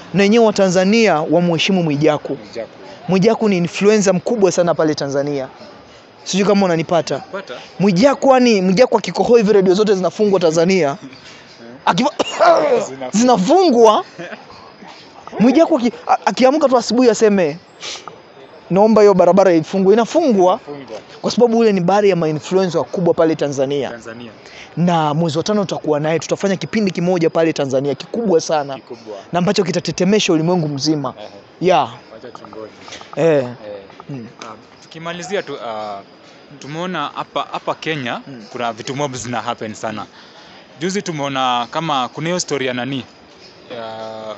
na wenyewe Watanzania wamheshimu Mwijaku. Mwijaku. Mwijaku ni influencer mkubwa sana pale Tanzania, sijui kama unanipata. Pata? Mwijaku yani, Mwijaku akikohoa hivi redio zote zinafungwa Tanzania, Akiva... Zina- zinafungwa. Mwijaku aki- a- akiamka tu asubuhi aseme naomba hiyo barabara ifungwe, inafungwa Fungwa. kwa sababu ule ni baadhi ya mainfluencer wakubwa pale Tanzania, Tanzania. na mwezi wa tano tutakuwa naye, tutafanya kipindi kimoja pale Tanzania kikubwa sana Kikubwa. na ambacho kitatetemesha ulimwengu mzima Ehe. ya Wacha tungoje. eh. Eh. Mm. Ah, tukimalizia tu ah, tumeona hapa hapa Kenya Mm. kuna vitu mob zina happen sana. Juzi tumeona kama kuna hiyo story ya nani ya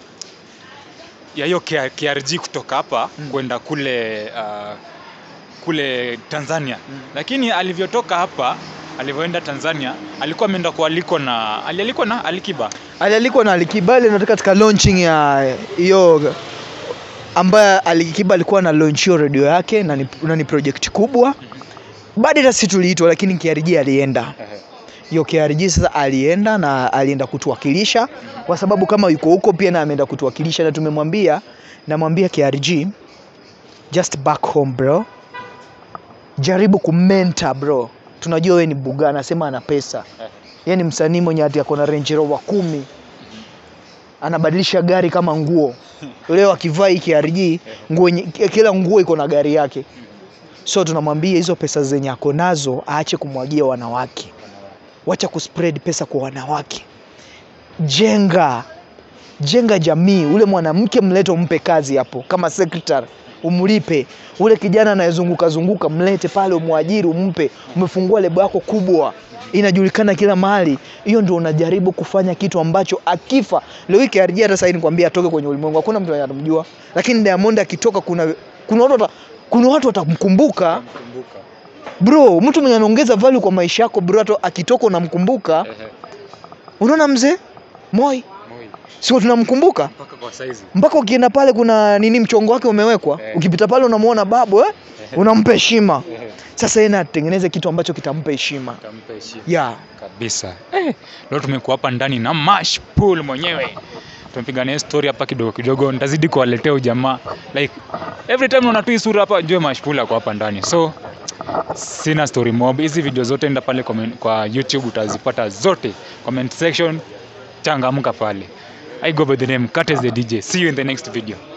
ya hiyo K- KRG kutoka hapa Mm. kwenda kule ah, kule Tanzania, lakini alivyotoka hapa alivyoenda Tanzania alikuwa ameenda kualikwa na alialikwa na Alikiba alialikwa na Alikiba ile natoka katika launching ya hiyo ambaye Alikiba alikuwa na launch hiyo redio yake na ni, na ni project kubwa. Baada hata sisi tuliitwa, lakini KRG alienda. Hiyo KRG sasa alienda na alienda kutuwakilisha kwa sababu kama yuko huko pia na ameenda kutuwakilisha, na tumemwambia namwambia KRG, just back home bro, jaribu kumenta bro, tunajua wewe ni buga, anasema ana pesa yeye ni msanii mwenye hati ako na Range Rover kumi anabadilisha gari kama nguo. Leo akivaa hii KRG nguo, nye- kila nguo iko na gari yake, so tunamwambia hizo pesa zenye ako nazo aache kumwagia wanawake, wacha kuspread pesa kwa wanawake, jenga jenga jamii. Ule mwanamke mlete, umpe kazi hapo kama secretary, umlipe. Ule kijana anayezunguka zunguka, mlete pale, umwajiri, umpe. Umefungua lebo yako kubwa, inajulikana kila mahali. Hiyo ndio unajaribu kufanya kitu ambacho akifa leo hii KRG, hata sasa nikwambia atoke kwenye ulimwengu, hakuna mtu anamjua, lakini Diamond akitoka, kuna kuna watu wata, kuna watu watamkumbuka Kumbuka. bro. Mtu mwenye anaongeza value kwa maisha yako bro, hata akitoka unamkumbuka. Ehe. Unaona mzee Moi, Moi. sio tunamkumbuka Mpaka kwa saizi. mpaka ukienda pale kuna nini mchongo wake umewekwa Eh. ukipita pale unamuona babu eh? unampa heshima Ehe. sasa yeye na atengeneze kitu ambacho kitampa heshima Kampa heshima. ya kabisa eh, leo tumekuwa hapa ndani na Mash Pool mwenyewe tumepiga naye story hapa kidogo kidogo nitazidi kuwaletea ujamaa like every time unaona tu hii sura hapa jue Mash Pool ako hapa ndani so sina story mob hizi video zote enda pale comment, kwa YouTube utazipata zote comment section changamka pale I go by the name Curtis the DJ see you in the next video